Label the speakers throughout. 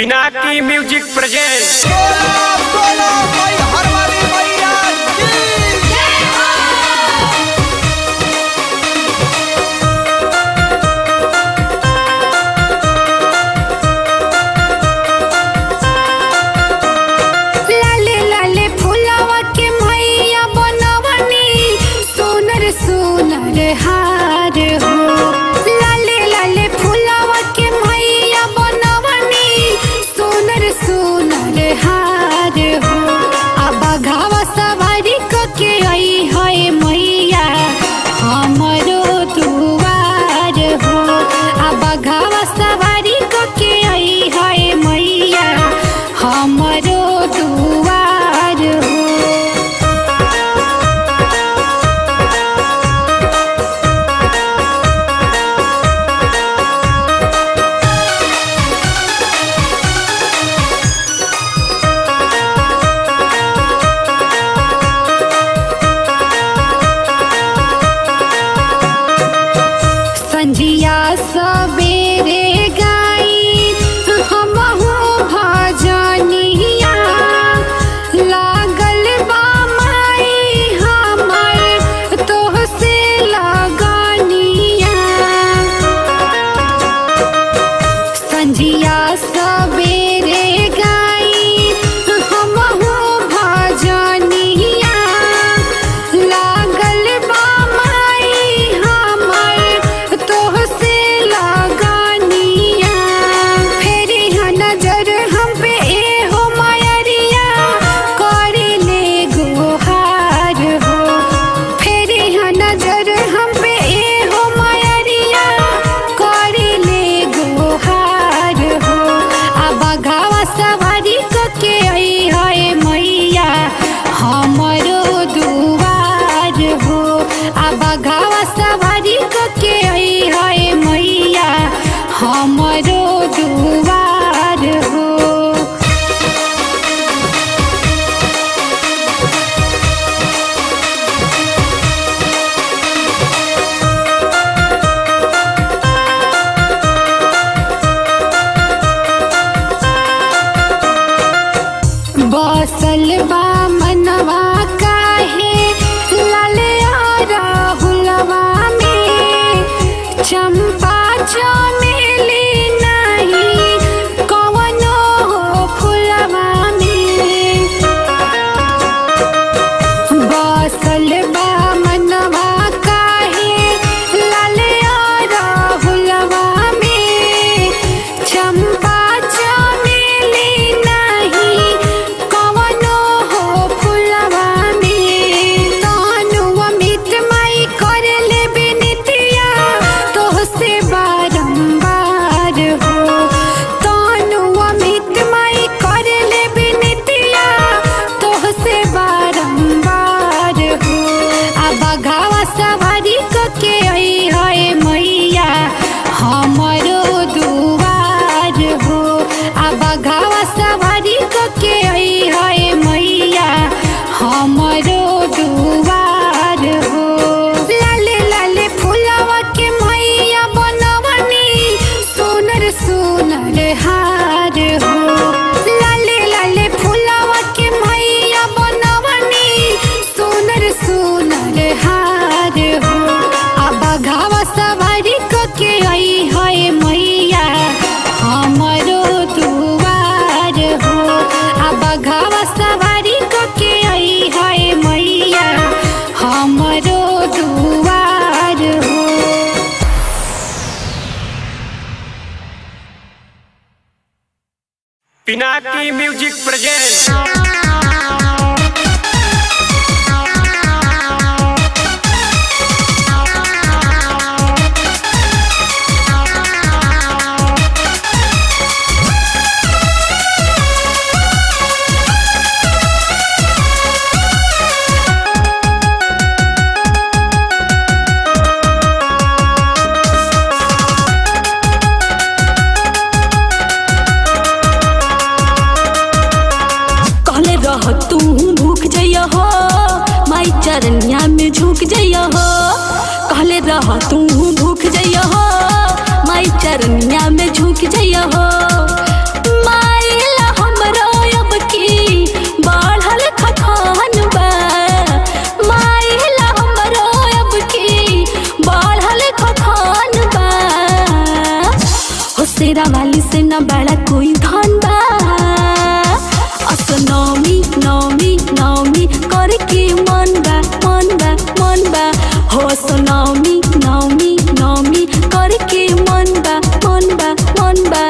Speaker 1: Pinaki music present
Speaker 2: बोलो बोलो भाई हरवारी मैया की
Speaker 3: लाले लाले फुलावा के मैया बनवनी सोनर सोनर हार हो लाले लाले फुलावा के मैया बनवनी सोनर सोनर हार हो अब घावा सवारी क के आई है मैया हमरो दुआर हो अब घावा सवारी क के आई है मैया हमरो दुआर हो संझिया सबेरे गाई हमहु भजनिया लागल बा माई हमर तोह से लगनिया संझिया सबेरे गाई हमहु भजनिया लागल बा माई हमर तोह से लगनिया फेरी ह नजर हम पे ए हो मायरिया करी ले गोहार हो फेरी ह नजर हम पे ए हो मायरिया करी ले गोहार हो अब गावा सवारी क के आई है मैया हमरो दुआर हो अब गावा सवारी क के आई है मैया हमरो दुआर हो बसल बा मनवा काहे ललया राहुलवा में चंपा चमेली नहीं कवनो फुलवा में बसल बा मनवा काहे ललया राहुलवा में चंपा चमेली नहीं कवनो हो फुलवा में तानु अमित माई कर ले बिनतिया तोह से बारंबार हो तानु अमित माई कर ले बिनतिया तोह से बारंबार हो अब घावा सवारी क के आई है मैया हमरो दुआर हो अब घावा सवारी क के आई है मैया हमरो दुआर हो लाले लाले फुलावा के मैया बनवनी सोनर सोनर हार हो लाले लाले फुलावा के मैया बनवनी सोनर सोनर हार हो अब घावा सवारी क के आई है मैया हमरो दुआर हो अब घावा सवारी क के आई है मैया हमरो दुआर हो
Speaker 1: पिनाकी म्यूजिक प्रेजेंट
Speaker 4: कहले रह तू भूख जइया हो माई चरनिया में झुक जइया हो कहले रह तू भूख जइया हो माई चरनिया में झुक जइया हो माई हसेरा वाली से न बड़ा कोई धन बा अस नौमी नौमी नौमी करे के मन बा मन बा मन बा हो अस नौमी नौमी नौमी करे के मन बा मन बा मन बा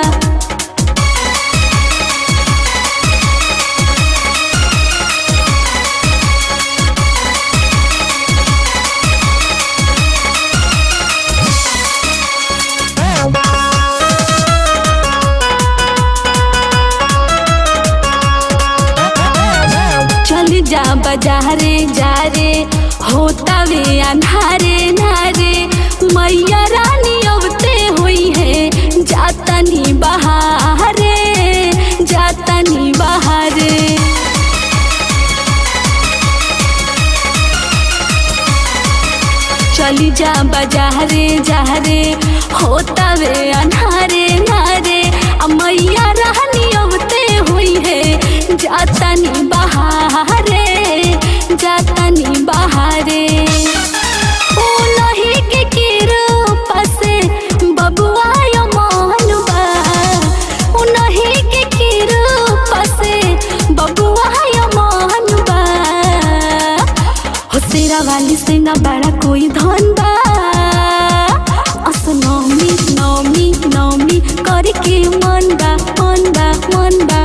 Speaker 4: चल जा बाजारे जा रे होता वे अन्हारे नारे मैया रानी अवते हुई है जाता नी बहारे जाता नी बहारे चली जा बाजारे जा रे होता वे अन्हारे नारे आ मैया रानी अवते हुई है जाता नी बहारे जाता नी बहारे ओ नहीं के कृपा से बबुआ यो मानुबा ओ नहीं के कृपा से बबुआ यो मानुबा हो सेरा वाली से न बड़ा कोई धन बा अस नौमी नौमी नौमी करके मन बा मन बा मन बा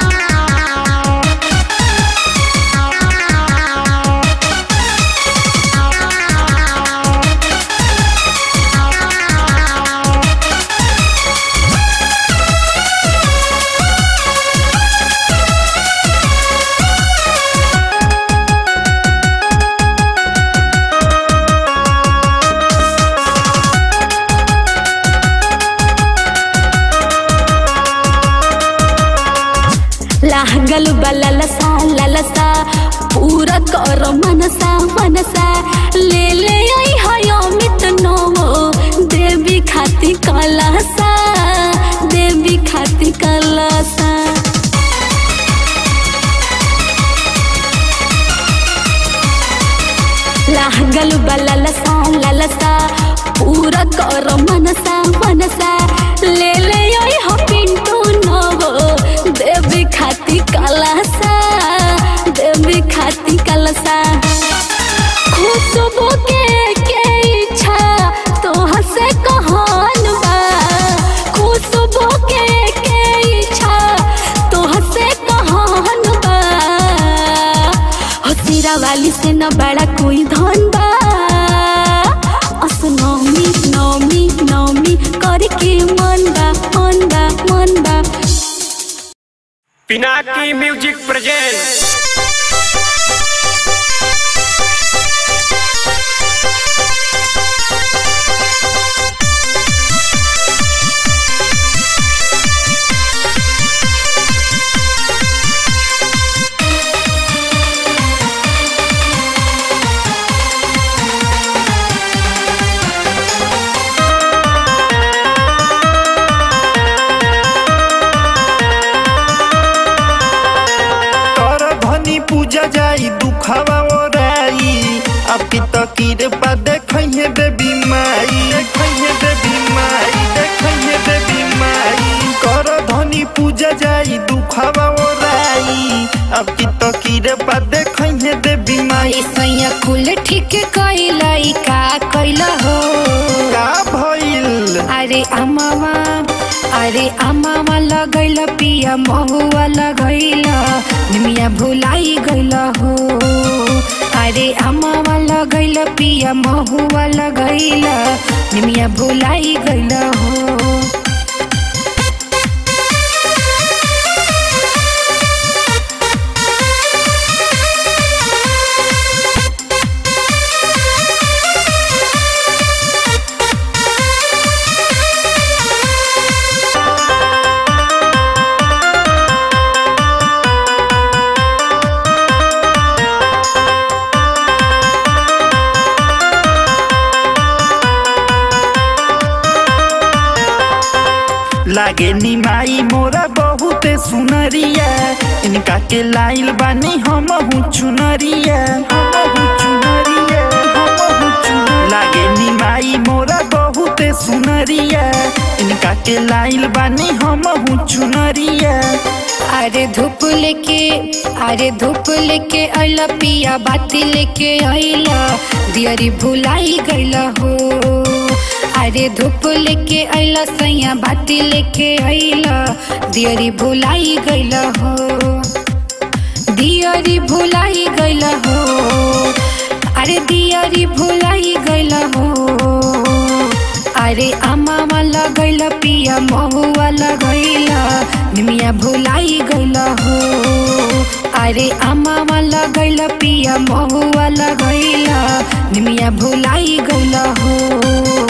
Speaker 4: लागल बा ललसा ललसा पूरा कर मनसा मनसा ले ले आई हाय अमित नवो देवी खाती कलसा देवी खाती कलसा लागल बा ललसा ललसा पूरा कर मनसा मनसा ले ले आई हो पिंटू नवो देवी खाती कलसा देवी खाती कलसा खुशबू के के इच्छा तोह से कहन बा खुशबू के के इच्छा तोह से कहन बा हसीरा वाली से न बड़ा कोई धन बा अस नौमी नौमी नौमी करके मन बा मन बा मन बा
Speaker 1: पिनाकी म्यूजिक प्रेजेंट
Speaker 5: कर धनी पूजा जाई दुखवा ओराई अब की तकीर पा देखइहे बेबी माई देखइहे बेबी माई देखइहे बेबी माई कर धनी पूजा जाई दुखवा ओराई अब की तकीर पा देखइहे बेबी माई
Speaker 3: सैया कुल ठीक कैलाई का कैल हो
Speaker 5: का भइल
Speaker 3: अरे अमावा अरे अमावा लगैल पिया महुआ लगैल निमिया भुलाई गैल हो अरे अमावा लगैल पिया महुआ लगैल निमिया भुलाई गैल हो
Speaker 5: लागे निमाई मोरा बहुत सुनरिया इनका के लाइल बानी हम हूँ चुनरिया हम हूँ चुनरिया हम हूँ चुनरिया। लागे निमाई मोरा बहुत सुनरिया इनका के लाइल बानी हम चुनरिया
Speaker 3: अरे धूप लेके अरे धूप लेके अइला पिया बाती लेके अइला दियरी भुलाई गइला हो अरे धूप लेके अइला सैया बाती लेके अइला दियरी भुलाई गइला हो दियरी भुलाई गइला हो अरे दियरी भुलाई गइला हो अरे अमावा लगैला पिया महुआ लगैला निमिया भुलाई गइला हो अरे अमावा लगैला पिया महुआ लगैला निमिया भुलाई गइला हो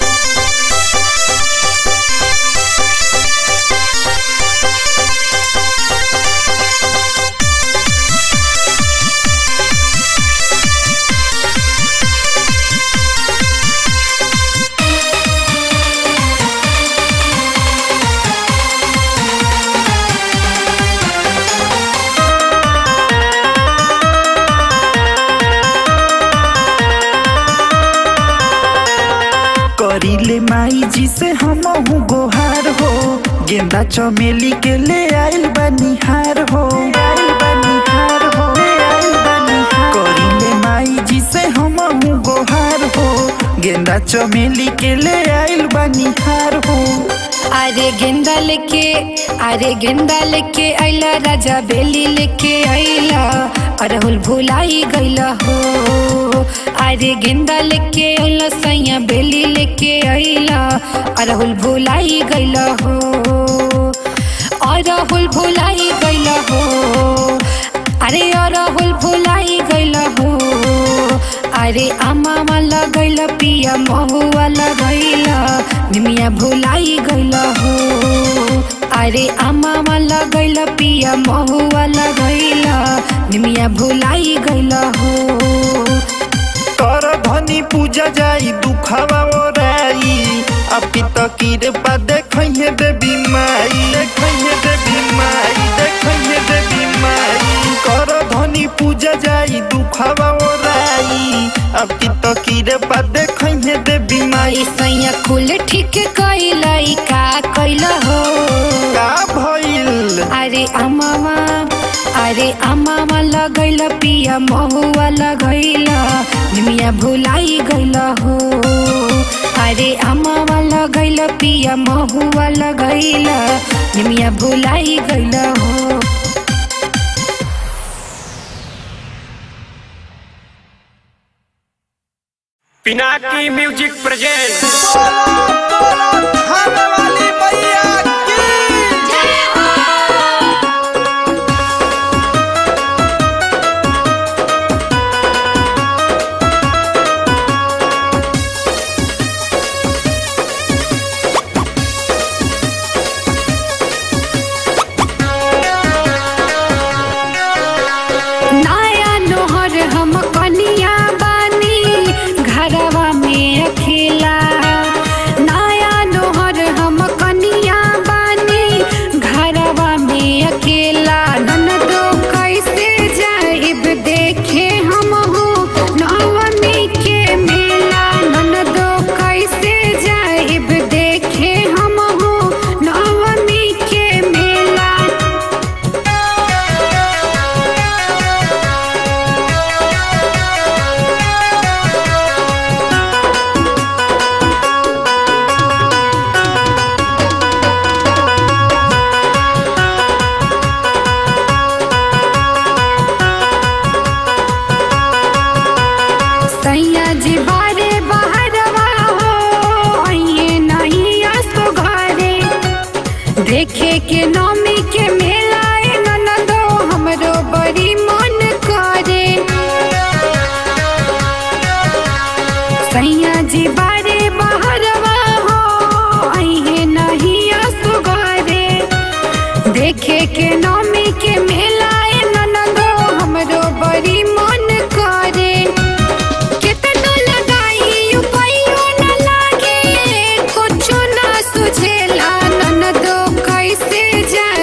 Speaker 5: करीले माई जी से हम गोहार हो गेंदा चमेली के ले आइल बनिहार हो आइल बनिहार हो ले आइल बनिहार करीले माई जी से हम गोहार हो गेंदा चमेली के ले आइल बनिहार हो
Speaker 3: अरे गेंदा लेके अरे गेंदा लेके अइला राजा बेली लेके अइला अरहुल भुलाई गइला हो अरे गेंदा लेके अइला सैया बेली लेके अइला अरहुल भुलाई गइला हो अरहुल भुलाई गइला हो अरे अरहुल भुलाई गइला हो अरे अमावा लगैला पिया महुआ लगैला निमिया भुलाई गइला हो अरे अमावा लगैला पिया महुआ लगैला निमिया भुलाई गइला हो
Speaker 5: कर धनी पूजा जाई दुखावा ओराई अपी तकीर पा देखइहे देवी माई देखइहे देवी माई देखइहे देवी माई कर धनी पूजा जाई दुखावा ओराई अपी तकीर पा देखइहे देवी माई
Speaker 3: सैया कुल ठीक कैला का कैला हो
Speaker 5: का भइल
Speaker 3: अरे अमावा अरे अमावा लगैला पिया महुआ लगैला निमिया भुलाई गइला हो अरे अमावा लगैला पिया महुआ लगैला निमिया भुलाई गइला हो
Speaker 1: पिनाकी म्यूजिक प्रेजेंट
Speaker 2: बोलो बोलो खाने वाली मैया की
Speaker 3: नया नोहर हम कनिया बानी घरवा में अकेला नया नोहर हम कनिया बानी घरवा में अकेला ननदो कैसे जाइब देखे हम हो नवमी के मेला ननदो कैसे जाइब देखे हम हो नवमी के मेला सैया जी बारे बहरवा हो आइए नहीं आसो घरे देखे के नौमी के मेला ए ननदो हमरो बड़ी मन करे सैया जी बारे बहरवा हो आइए नहीं आसो घरे देखे के नौमी के मेला ए ननदो हमरो बड़ी मन करे केतनो लगाई उपायो न लागे कुछो न सुझेला ननदो कैसे जा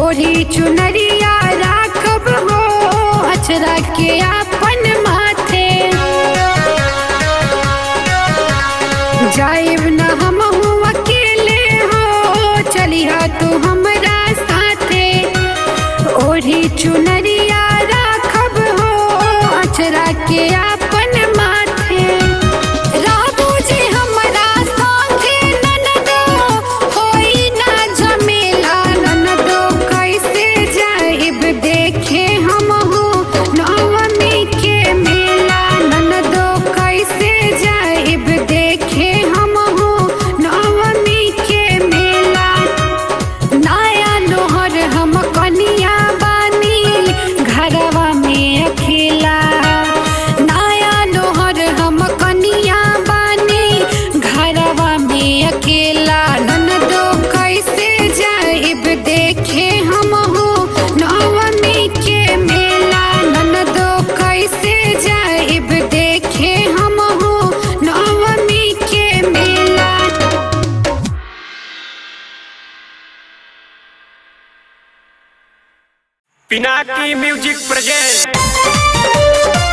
Speaker 3: ओढ़ी चुनरिया राखब हो अचरा के अपन माथे जाइब न हम अकेले हो चलिहा तू हमरा साथे ओढ़ी चुनरिया राखब हो अचरा के अपन माथे राबू जी हमरा साथे ननदो होई ना झमेला ननदो कैसे जाइब देखे हम हो नवमी के मेला ननदो कैसे जाइब देखे हम हो नवमी के मेला नया लोहर हम कनिया बानी घरवा में अकेला नया लोहर हम कनिया बानी घरवा में अकेला ननदो कैसे जाइब देखे हम हो नवमी के मेला ननदो कैसे जाइब देखे हम हो नवमी के मेला
Speaker 1: पिनाकी म्यूजिक प्रेजेंट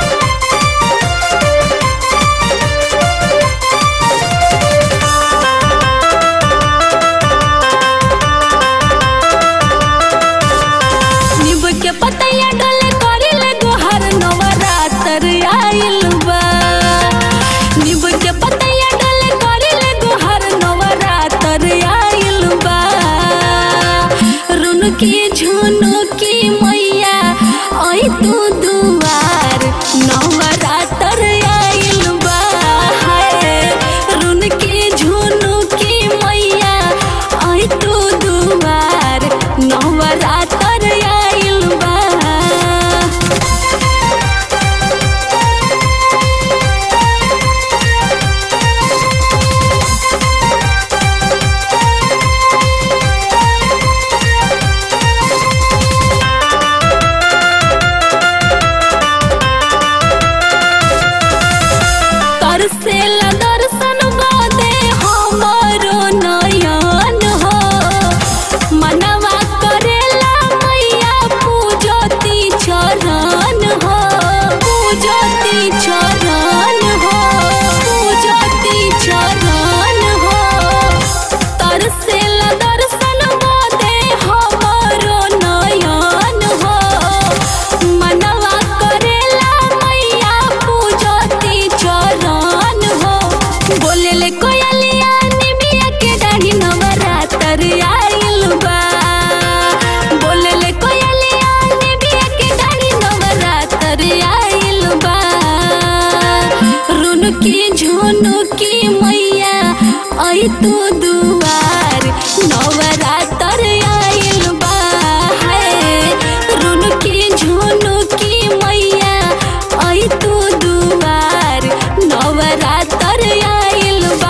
Speaker 4: नींबू के पतैया डले करिले गोहर नवरात्र आइल बा नींबू के पतैया डले करिले गोहर नवरात्र आइल बा रुन की झुनु की मैया आई तू दुआर नवरात्र आइल बा हाय रुन की झुनु की मैया आई तू दुआर नवरात्र आइल बा तरसेला दर्शन गोदे हमरो नयन हो मनवा करेला मैया पूजती चरण हो पूजती चरण हो पूजती चरण हो तरसेला दर्शन गोदे हमरो नयन हो मनवा करेला मैया पूजती चरण हो बोलेले कोयलिया निमिया के डाढ़ी नवरात्र आइल बा बोलेले कोयलिया निमिया के डाढ़ी नवरात्र आइल बा रुन की झुनु की मैया आई तू दुआर नवरात्र आइल बा हाय रुन की झुनु की मैया आई तू दुआर नवरात्र आइल बा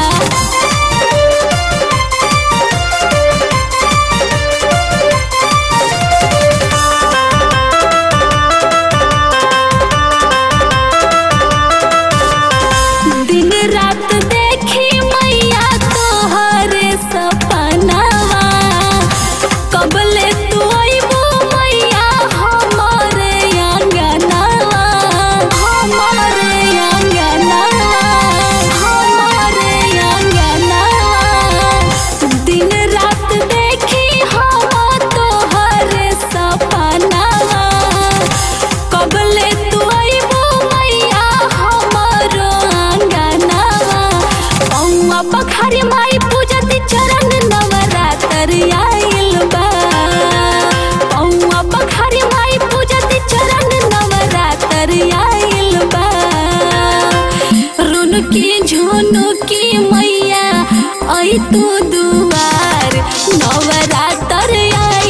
Speaker 4: दिन रात देखी मैया तोहरे सपनावा कबले तू अइबू मैया हमरे अंगनावा हमरे अंगनावा हमरे अंगनावा दिन रात देखी हम तोहरे सपनावा कबले तू अइबू मैया हमरो अंगनावा पौवा पखारी माई पूजती चरण नवरात्र आइल बा पौवा पखारी माई पूजती चरण नवरात्र आइल बा रुन की झुनु की मैया आई तू दुआर नवरात्र आइल